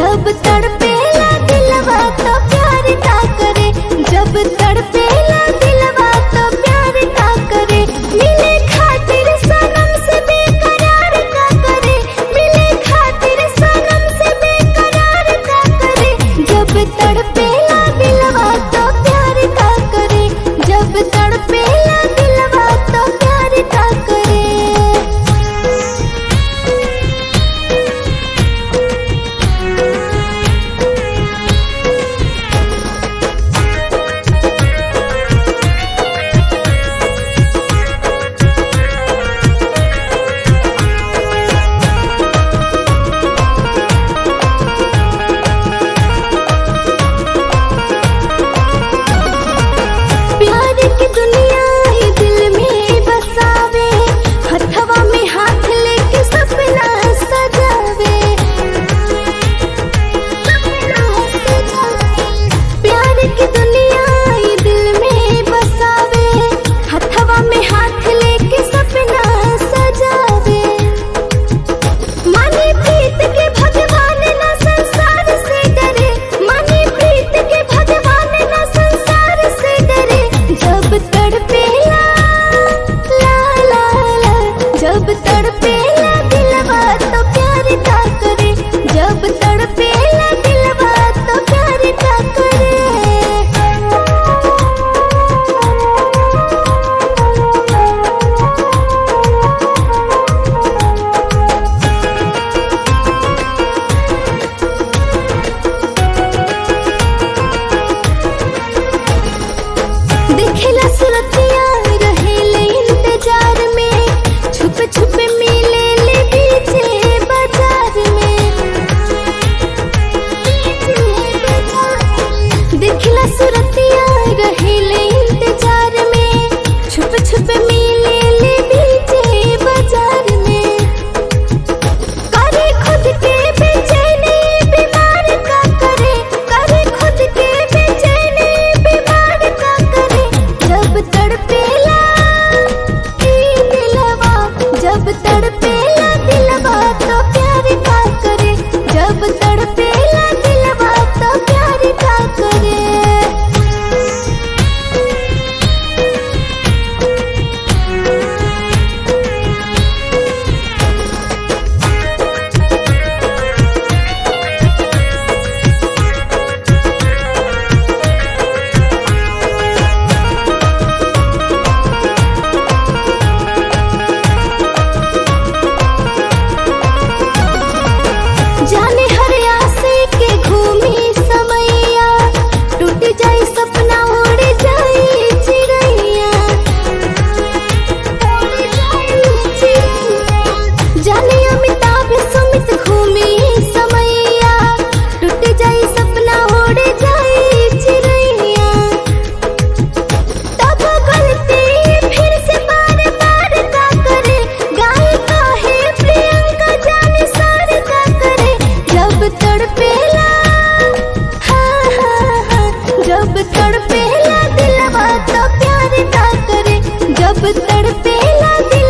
जब तड़पेला दिलवा तो प्यार का करे जब तड़पेला दिलवा तो प्यार का करे मिले खातिर सनम से बेकरार का करे मिले खातिर सनम से बेकरार का करे जब तड़पेला दिलवा तो प्यार का करे जब तड़पेला दिलवा तो प्यार का करे प्यार की दुनिया ही दिल में बसावे हथवा में हाथ लेके सपना सजावे प्यार की दुनिया ही दिल में बसावे हथवा में हाथ लेके सपना सजावे माने प्रीत के भगवान ना संसार से डरे माने प्रीत के भगवान ना संसार से डरे जब तड़पेला ला ला ला जब तड़पेला दिलवा तो प्यार का करे जब तड़पेला दिलवा तो प्यार का दिखला सुरतिया रहेले इंतजार में छुप छुप मिले ले पीछे बाजार में दिखला सुरतिया रहेले इंतजार में छुप छुप मिले ले पीछे बाजार में करे खुद के बेचैनी बीमार का करे करे खुद के बेचैनी बीमार का करे जब तड़पेला ई दिलवा जब तड़पेला दिलवा तो प्यार का करे जब तड़पेला दिलवा तो प्यार का करे जाने हर आसे के घूमी समैया टूट जाए सपना उड़ जाए चिड़ैया उड़ जाए चिड़ैया। जाने अमिताभ सुमित घूमी समैया टूट जाए सपना उड़ जाए चिड़ैया तब गलती फिर से बार बार का करे गाय का है प्रियंका जाने सार का करे जब तड़पेला हाँ हाँ हाँ जब तड़पेला दिलवा तो प्यार का करे जब तड़पेला दिल